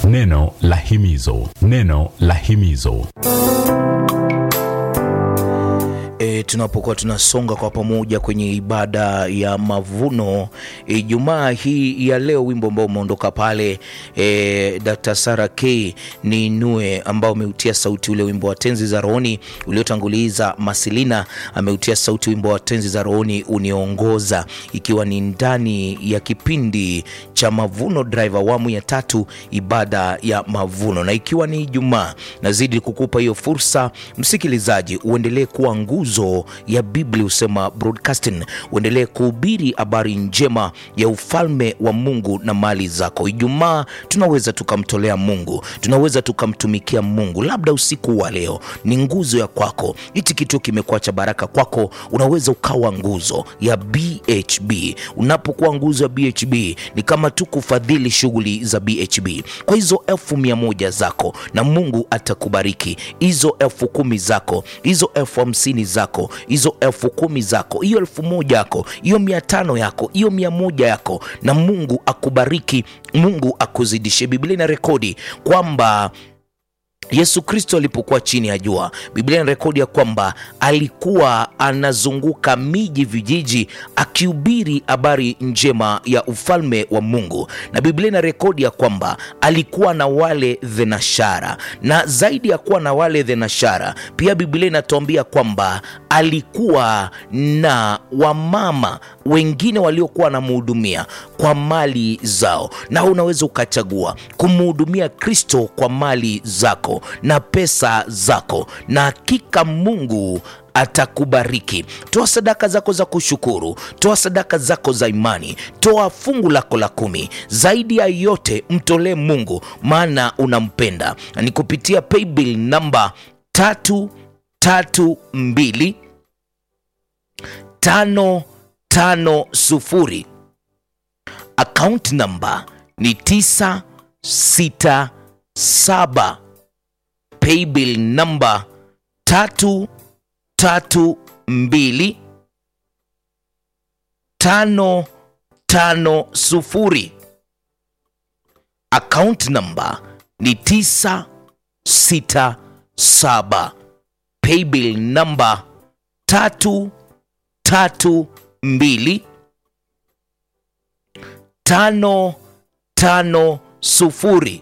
Neno la himizo, neno la himizo. E, tunapokuwa tunasonga kwa pamoja kwenye ibada ya mavuno Ijumaa e, hii ya leo, wimbo ambao umeondoka pale e, Dr. Sarah K ni nue ambao umeutia sauti ule wimbo wa tenzi za rohoni uliotanguliza. Masilina ameutia sauti wimbo wa tenzi za rohoni uniongoza, ikiwa ni ndani ya kipindi cha Mavuno Drive awamu ya tatu, ibada ya mavuno, na ikiwa ni Ijumaa, nazidi kukupa hiyo fursa msikilizaji, uendelee kuwa nguzo ya Biblia husema broadcasting, uendelee kuhubiri habari njema ya ufalme wa Mungu na mali zako. Ijumaa tunaweza tukamtolea Mungu, tunaweza tukamtumikia Mungu. Labda usiku wa leo ni nguzo ya kwako, hichi kitu kimekuwa cha baraka kwako, unaweza ukawa nguzo ya BHB. Unapokuwa nguzo ya BHB ni kama tu kufadhili shughuli za BHB. Kwa hizo elfu mia moja zako na Mungu atakubariki, hizo elfu kumi zako, hizo elfu hamsini zako, hizo elfu kumi zako, hiyo elfu moja yako, hiyo mia tano yako, hiyo mia moja yako, na Mungu akubariki, Mungu akuzidishe. Biblia ina rekodi kwamba Yesu Kristo alipokuwa chini ya jua, Biblia ina rekodi ya kwamba alikuwa anazunguka miji, vijiji, akihubiri habari njema ya ufalme wa Mungu, na Biblia ina rekodi ya kwamba alikuwa na wale thenashara, na zaidi ya kuwa na wale thenashara, pia Biblia inatuambia kwamba alikuwa na wamama wengine waliokuwa wanamhudumia kwa mali zao, na unaweza ukachagua kumhudumia Kristo kwa mali zako na pesa zako, na hakika Mungu atakubariki. Toa sadaka zako za kushukuru, toa sadaka zako za imani, toa fungu lako la kumi. Zaidi ya yote, mtolee Mungu maana unampenda, na ni kupitia paybill namba tatu tatu mbili tano tano sufuri. Account namba ni tisa sita saba. Paybill namba tatu tatu mbili tano tano sufuri. Account namba ni tisa sita saba. Paybill namba tatu tatu mbili tano tano sufuri.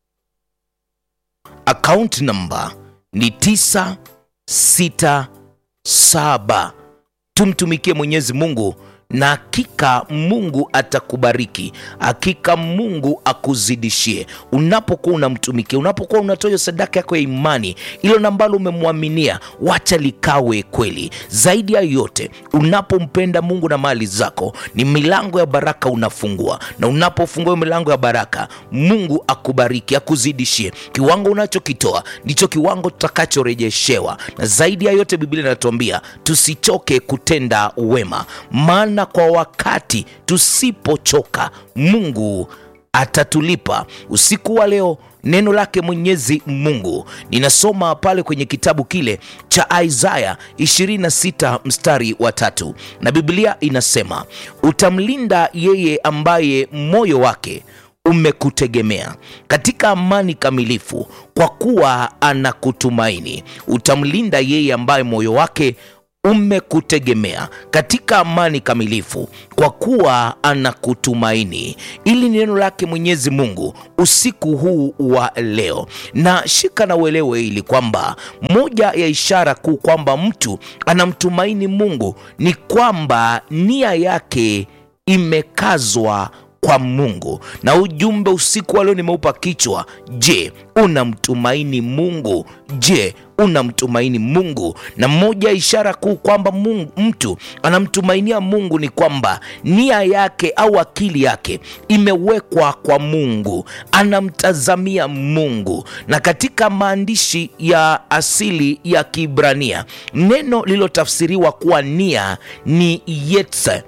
Account namba ni tisa sita saba. Tumtumikie Mwenyezi Mungu na hakika Mungu atakubariki, hakika Mungu akuzidishie unapokuwa unamtumikia, unapokuwa unatoa sadaka yako ya imani, ilo nambalo umemwaminia, wacha likawe kweli. Zaidi ya yote, unapompenda Mungu na mali zako, ni milango ya baraka unafungua, na unapofungua milango ya baraka, Mungu akubariki, akuzidishie. Kiwango unachokitoa ndicho kiwango tutakachorejeshewa, na zaidi ya yote, Biblia inatuambia tusichoke kutenda wema, maana kwa wakati tusipochoka Mungu atatulipa. Usiku wa leo neno lake Mwenyezi Mungu ninasoma pale kwenye kitabu kile cha Isaya 26 mstari wa tatu, na Biblia inasema utamlinda yeye ambaye moyo wake umekutegemea katika amani kamilifu, kwa kuwa anakutumaini. Utamlinda yeye ambaye moyo wake umekutegemea katika amani kamilifu, kwa kuwa anakutumaini. Ili ni neno lake Mwenyezi Mungu usiku huu wa leo, na shika na uelewe ili kwamba moja ya ishara kuu kwamba mtu anamtumaini Mungu ni kwamba nia yake imekazwa kwa Mungu. Na ujumbe usiku wa leo nimeupa kichwa, je, unamtumaini Mungu? Je, unamtumaini Mungu? Na moja ya ishara kuu kwamba Mungu, mtu anamtumainia Mungu ni kwamba nia yake au akili yake imewekwa kwa Mungu, anamtazamia Mungu. Na katika maandishi ya asili ya Kiibrania neno lililotafsiriwa kuwa nia ni yetse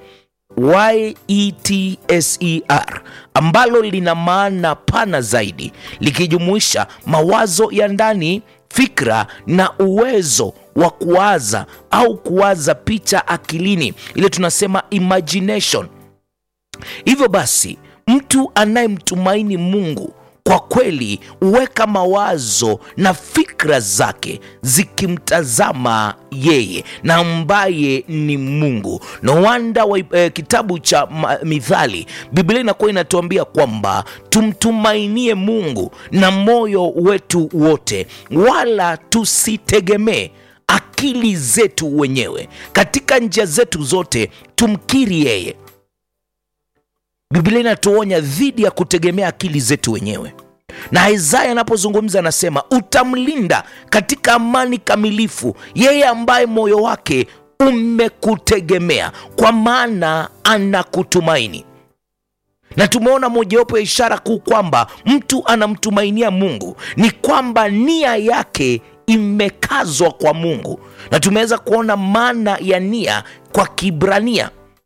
Yetser ambalo lina maana pana zaidi likijumuisha mawazo ya ndani, fikra na uwezo wa kuwaza au kuwaza picha akilini, ile tunasema imagination. Hivyo basi, mtu anayemtumaini Mungu kwa kweli huweka mawazo na fikra zake zikimtazama yeye na ambaye ni Mungu. No wonder wa, eh, kitabu cha ma, Mithali, Biblia inakuwa inatuambia kwamba tumtumainie Mungu na moyo wetu wote, wala tusitegemee akili zetu wenyewe. Katika njia zetu zote tumkiri yeye. Biblia inatuonya dhidi ya kutegemea akili zetu wenyewe, na Isaya anapozungumza anasema, utamlinda katika amani kamilifu yeye ambaye moyo wake umekutegemea, kwa maana anakutumaini. Na tumeona mojawapo ya ishara kuu kwamba mtu anamtumainia Mungu ni kwamba nia yake imekazwa kwa Mungu, na tumeweza kuona maana ya nia kwa Kibrania.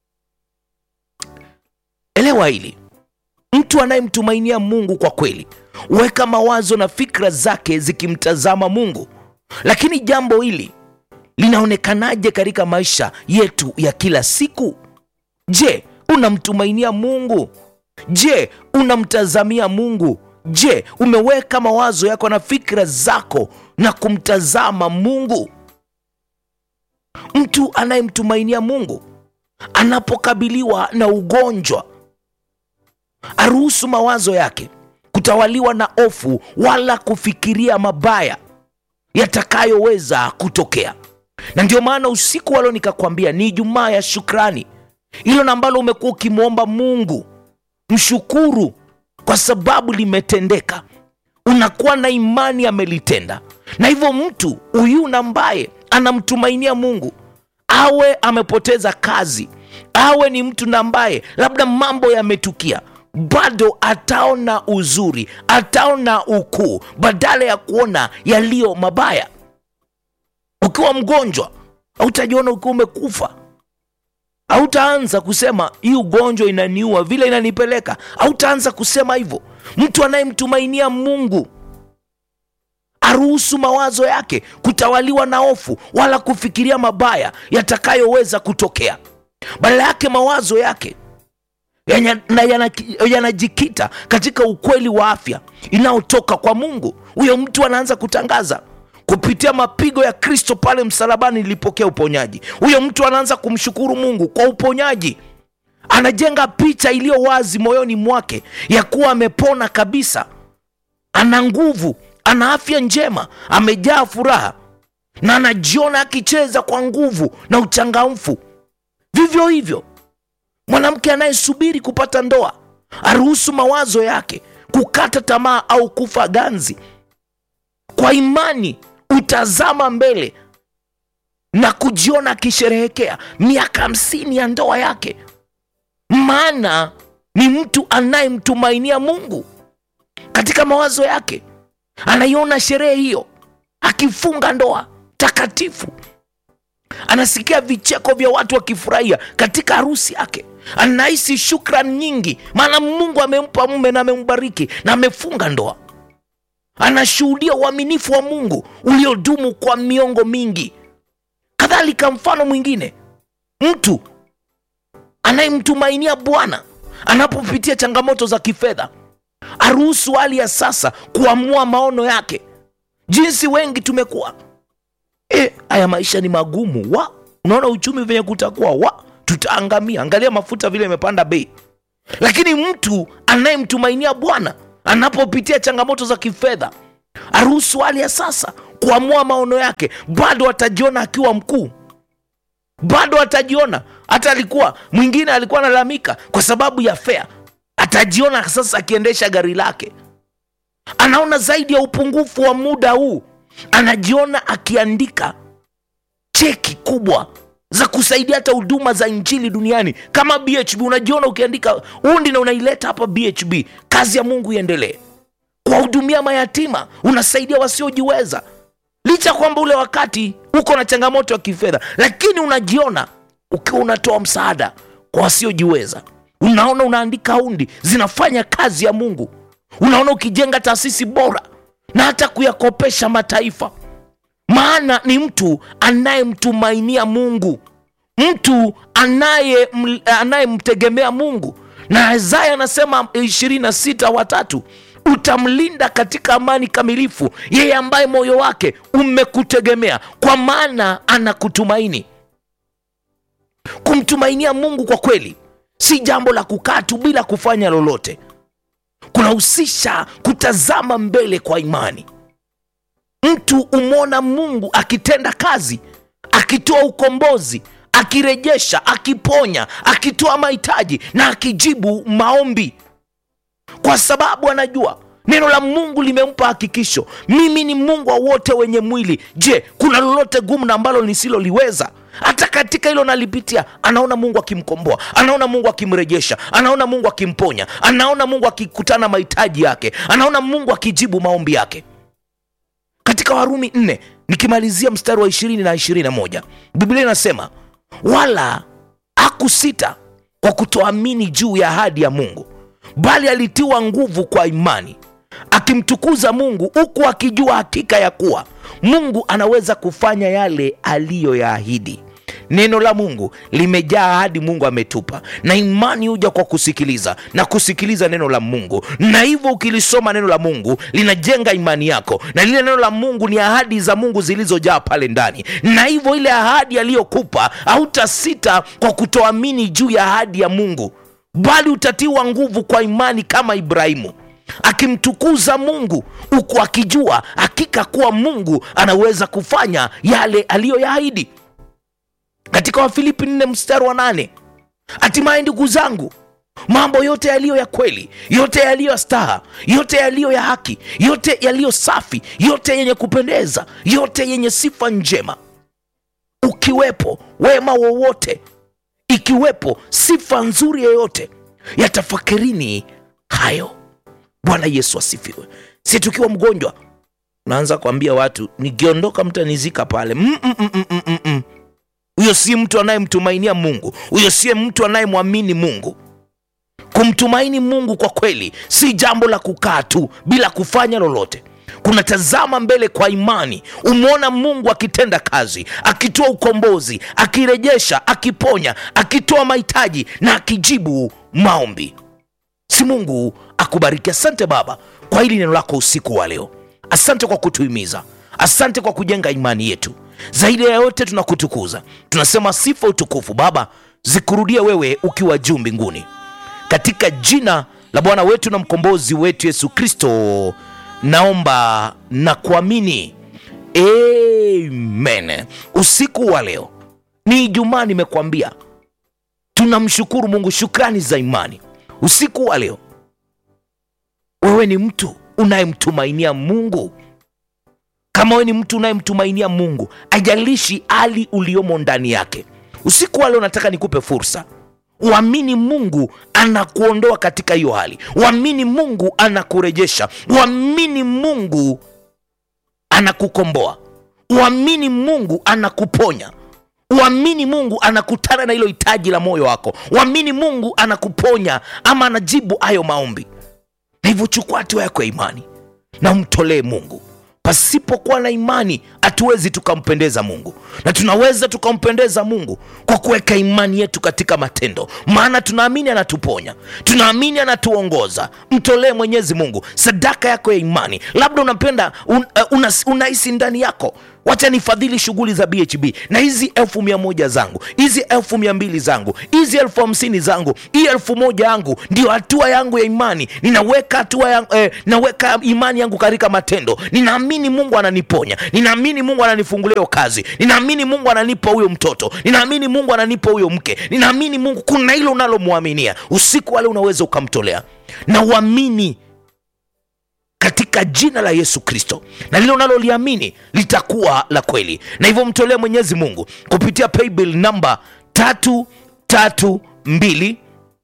Elewa hili, mtu anayemtumainia Mungu kwa kweli huweka mawazo na fikra zake zikimtazama Mungu. Lakini jambo hili linaonekanaje katika maisha yetu ya kila siku? Je, unamtumainia Mungu? Je, unamtazamia Mungu? Je, umeweka mawazo yako na fikra zako na kumtazama Mungu? Mtu anayemtumainia Mungu anapokabiliwa na ugonjwa aruhusu mawazo yake kutawaliwa na hofu wala kufikiria mabaya yatakayoweza kutokea. Na ndio maana usiku wa leo nikakwambia ni Ijumaa ya shukrani, hilo na ambalo umekuwa ukimwomba Mungu, mshukuru kwa sababu limetendeka. Unakuwa na imani amelitenda, na hivyo mtu huyu na ambaye anamtumainia Mungu, awe amepoteza kazi, awe ni mtu na ambaye labda mambo yametukia bado ataona uzuri, ataona ukuu badala ya kuona yaliyo mabaya. Ukiwa mgonjwa hautajiona ukiwa umekufa, hautaanza kusema hii ugonjwa inaniua vile inanipeleka, hautaanza kusema hivyo. Mtu anayemtumainia Mungu aruhusu mawazo yake kutawaliwa na hofu wala kufikiria mabaya yatakayoweza kutokea. Badala yake mawazo yake Yanya- na yana- yanajikita katika ukweli wa afya inayotoka kwa Mungu. Huyo mtu anaanza kutangaza kupitia mapigo ya Kristo pale msalabani nilipokea uponyaji. Huyo mtu anaanza kumshukuru Mungu kwa uponyaji, anajenga picha iliyo wazi moyoni mwake ya kuwa amepona kabisa, ana nguvu, ana afya njema, amejaa furaha na anajiona akicheza kwa nguvu na uchangamfu. Vivyo hivyo mwanamke anayesubiri kupata ndoa aruhusu mawazo yake kukata tamaa au kufa ganzi. Kwa imani utazama mbele na kujiona akisherehekea miaka hamsini ya ndoa yake, maana ni mtu anayemtumainia Mungu. Katika mawazo yake anaiona sherehe hiyo, akifunga ndoa takatifu anasikia vicheko vya watu wakifurahia katika harusi yake, anahisi shukrani nyingi, maana Mungu amempa mume na amembariki na amefunga ndoa. Anashuhudia uaminifu wa Mungu uliodumu kwa miongo mingi. Kadhalika, mfano mwingine, mtu anayemtumainia Bwana anapopitia changamoto za kifedha, aruhusu hali ya sasa kuamua maono yake. Jinsi wengi tumekuwa E, haya maisha ni magumu wa unaona uchumi venye kutakuwa wa tutaangamia. Angalia mafuta vile imepanda bei. Lakini mtu anayemtumainia Bwana anapopitia changamoto za kifedha, aruhusu hali ya sasa kuamua maono yake, bado atajiona akiwa mkuu, bado atajiona hata alikuwa mwingine alikuwa analalamika kwa sababu ya fea, atajiona sasa akiendesha gari lake, anaona zaidi ya upungufu wa muda huu anajiona akiandika cheki kubwa za kusaidia hata huduma za injili duniani kama BHB. Unajiona ukiandika undi na unaileta hapa BHB, kazi ya Mungu iendelee. Kuwahudumia mayatima, unasaidia wasiojiweza, licha ya kwamba ule wakati uko na changamoto ya kifedha, lakini unajiona ukiwa unatoa msaada kwa wasiojiweza. Unaona unaandika undi zinafanya kazi ya Mungu, unaona ukijenga taasisi bora na hata kuyakopesha mataifa, maana ni mtu anayemtumainia Mungu, mtu anaye anayemtegemea Mungu. Na Isaya anasema ishirini na sita watatu, utamlinda katika amani kamilifu yeye ambaye moyo wake umekutegemea kwa maana anakutumaini kumtumainia mungu kwa kweli si jambo la kukaa tu bila kufanya lolote kunahusisha kutazama mbele kwa imani mtu umwona mungu akitenda kazi akitoa ukombozi akirejesha akiponya akitoa mahitaji na akijibu maombi kwa sababu anajua neno la mungu limempa hakikisho mimi ni mungu wa wote wenye mwili je kuna lolote gumu na ambalo nisiloliweza hata katika hilo nalipitia anaona mungu akimkomboa anaona mungu akimrejesha anaona mungu akimponya anaona mungu akikutana mahitaji yake anaona mungu akijibu maombi yake katika warumi 4 nikimalizia mstari wa 20 na 21 biblia inasema wala hakusita kwa kutoamini juu ya ahadi ya mungu bali alitiwa nguvu kwa imani akimtukuza mungu huku akijua hakika ya kuwa mungu anaweza kufanya yale aliyoyaahidi neno la mungu limejaa ahadi mungu ametupa na imani huja kwa kusikiliza na kusikiliza neno la mungu na hivyo ukilisoma neno la mungu linajenga imani yako na lile neno la mungu ni ahadi za mungu zilizojaa pale ndani na hivyo ile ahadi aliyokupa hautasita kwa kutoamini juu ya ahadi ya mungu bali utatiwa nguvu kwa imani kama ibrahimu akimtukuza mungu huku akijua hakika kuwa mungu anaweza kufanya yale aliyoyaahidi katika wafilipi 4 mstari wa 8 hatimaye ndugu zangu mambo yote yaliyo ya kweli yote yaliyo ya staha yote yaliyo ya haki yote yaliyo safi yote yenye kupendeza yote yenye sifa njema ukiwepo wema wowote ikiwepo sifa nzuri yoyote yatafakirini hayo bwana yesu asifiwe si tukiwa mgonjwa unaanza kuambia watu nikiondoka mtanizika pale Mm, mm, mm, mm, mm, mm. huyo si mtu anayemtumainia mungu huyo siye mtu anayemwamini mungu kumtumaini mungu kwa kweli si jambo la kukaa tu bila kufanya lolote kunatazama mbele kwa imani umwona mungu akitenda kazi akitoa ukombozi akirejesha akiponya akitoa mahitaji na akijibu maombi si mungu akubariki asante baba kwa hili neno lako usiku wa leo asante kwa kutuhimiza asante kwa kujenga imani yetu zaidi ya yote tunakutukuza tunasema sifa utukufu baba zikurudie wewe ukiwa juu mbinguni katika jina la bwana wetu na mkombozi wetu yesu kristo naomba na kuamini amen usiku wa leo ni ijumaa nimekuambia tunamshukuru mungu shukrani za imani usiku wa leo wewe ni mtu unayemtumainia mungu kama wewe ni mtu unayemtumainia mungu ajalishi hali uliomo ndani yake usiku wa leo nataka nikupe fursa uamini mungu anakuondoa katika hiyo hali uamini mungu anakurejesha uamini mungu anakukomboa uamini mungu anakuponya uamini mungu anakutana na hilo hitaji la moyo wako uamini mungu anakuponya ama anajibu hayo maombi na hivyo chukua hatua yako ya imani na umtolee mungu pasipokuwa na imani hatuwezi tukampendeza mungu na tunaweza tukampendeza mungu kwa kuweka imani yetu katika matendo maana tunaamini anatuponya tunaamini anatuongoza mtolee mwenyezi mungu sadaka yako ya imani labda unapenda un, uh, una, unahisi ndani yako wacha nifadhili shughuli za bhb na hizi elfu mia moja zangu hizi elfu mia mbili zangu hizi elfu hamsini zangu hii elfu moja yangu ndio hatua yangu ya imani ninaweka hatua ya, eh, naweka imani yangu katika matendo ninaamini mungu ananiponya ninaamini mungu ananifungulia hiyo kazi ninaamini mungu ananipa huyo mtoto ninaamini mungu ananipa huyo mke ninaamini mungu kuna hilo unalomwaminia usiku wale unaweza ukamtolea na uamini katika jina la yesu kristo na lile unaloliamini litakuwa la kweli na hivyo mtolee mwenyezi mungu kupitia paybill namba tatu tatu mbili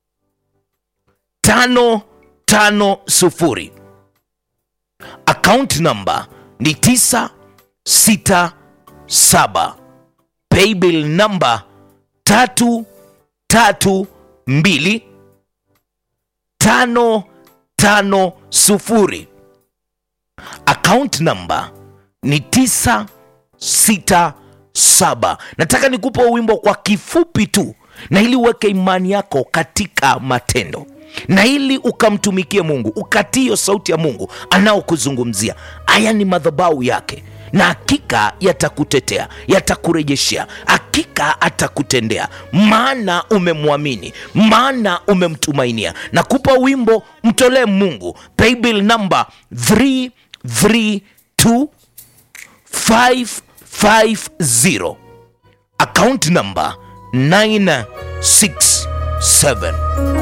tano tano sufuri akaunti namba ni tisa sita saba paybill namba tatu tatu mbili tano tano sufuri account number ni 967 nataka nikupa wimbo kwa kifupi tu na ili uweke imani yako katika matendo na ili ukamtumikie mungu ukatio sauti ya mungu anaokuzungumzia haya ni madhabahu yake na hakika yatakutetea yatakurejeshea hakika atakutendea maana umemwamini maana umemtumainia na kupa wimbo mtolee mungu paybill number 332550 account number 967